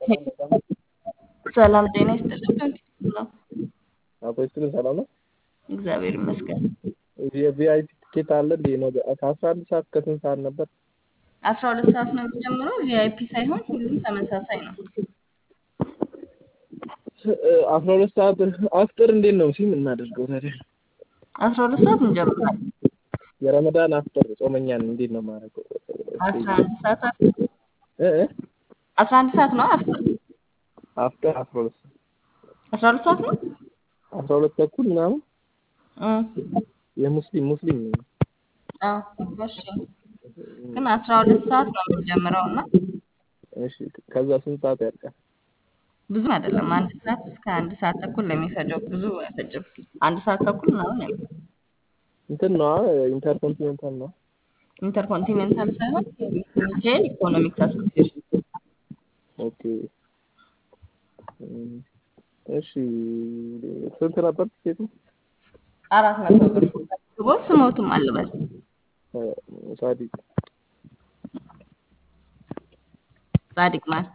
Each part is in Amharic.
ሰላም ጤና ይስጥልን። ነው አፖስትልን ሰላም ነው። እግዚአብሔር ይመስገን። የቪአይፒ ትኬት አለ እንዴ? ነገ ከአስራ አንድ ሰዓት ከስንት ሰዓት ነበር? አስራ ሁለት ሰዓት ነው የሚጀምረው። ቪአይፒ ሳይሆን ሁሉም ተመሳሳይ ነው። አስራ ሁለት ሰዓት አፍጥር እንዴት ነው ሲም እናደርገው ታዲያ? አስራ ሁለት ሰዓት እንጀምራለን። የረመዳን አፍጥር ጾመኛን እንዴት ነው ማድረገው? አስራ አንድ ሰዓት አፍጥር እ እ አስራ አንድ ሰዓት ነው አፍጥር አፍጥር አስራ ሁለት ሰዓት አስራ ሁለት ሰዓት ነው አስራ ሁለት ተኩል ምናምን እ የሙስሊም ሙስሊም ነው። አዎ እሺ። ግን አስራ ሁለት ሰዓት ነው የምንጀምረው እና እሺ ከዛ ስንት ሰዓት ያልቃል? ብዙ አይደለም። አንድ ሰዓት እስከ አንድ ሰዓት ተኩል ነው የሚፈጀው። ብዙ አይፈጅም። አንድ ሰዓት ተኩል ምናምን ያልቃል። እንትን ነው ኢንተርኮንቲኔንታል ነው። ኢንተርኮንቲኔንታል ሳይሆን ሚካኤል ኢኮኖሚክስ አሶሲዬሽን ኦኬ እሺ ስንት ነበር ትኬቱ? አራት መቶ ብር ግቦ ስሞትም አልበል ሳዲቅ ጻድቅ ማን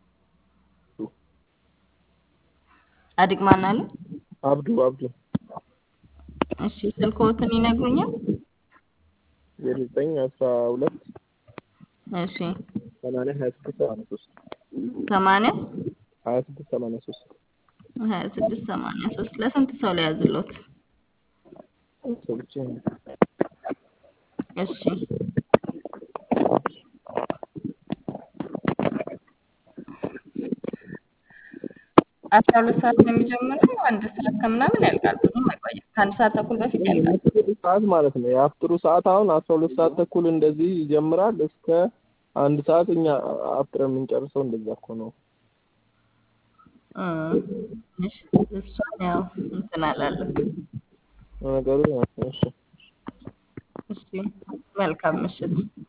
ጻድቅ ማን አለ? አብዱ አብዱ እሺ ስልክዎትን ይነግሩኛል? የዘጠኝ አስራ ሁለት እሺ ሰማንያ ሀያ ስድስት ሰማንያ ሶስት ሰማንያ ሀያ ስድስት ሰማንያ ሶስት ሀያ ስድስት ሰማንያ ሶስት ለስንት ሰው ላይ ያዝሎት? ሰብቼ እሺ አስራ ሁለት ሰዓት ነው የሚጀምረው። አንድ ሰዓት ከምናምን ያልቃል። ብዙም አይቆይም። ከአንድ ሰዓት ተኩል በፊት ያልቃል። ሰዓት ማለት ነው። የአፍጥሩ ሰዓት አሁን አስራ ሁለት ሰዓት ተኩል እንደዚህ ይጀምራል እስከ አንድ ሰዓት እኛ አፍጥረን የምንጨርሰው እንደዛ እኮ ነው። እ እሺ እሷን ያው እንትን አላለም። ነገሩ እሺ እሺ መልካም ምሽት።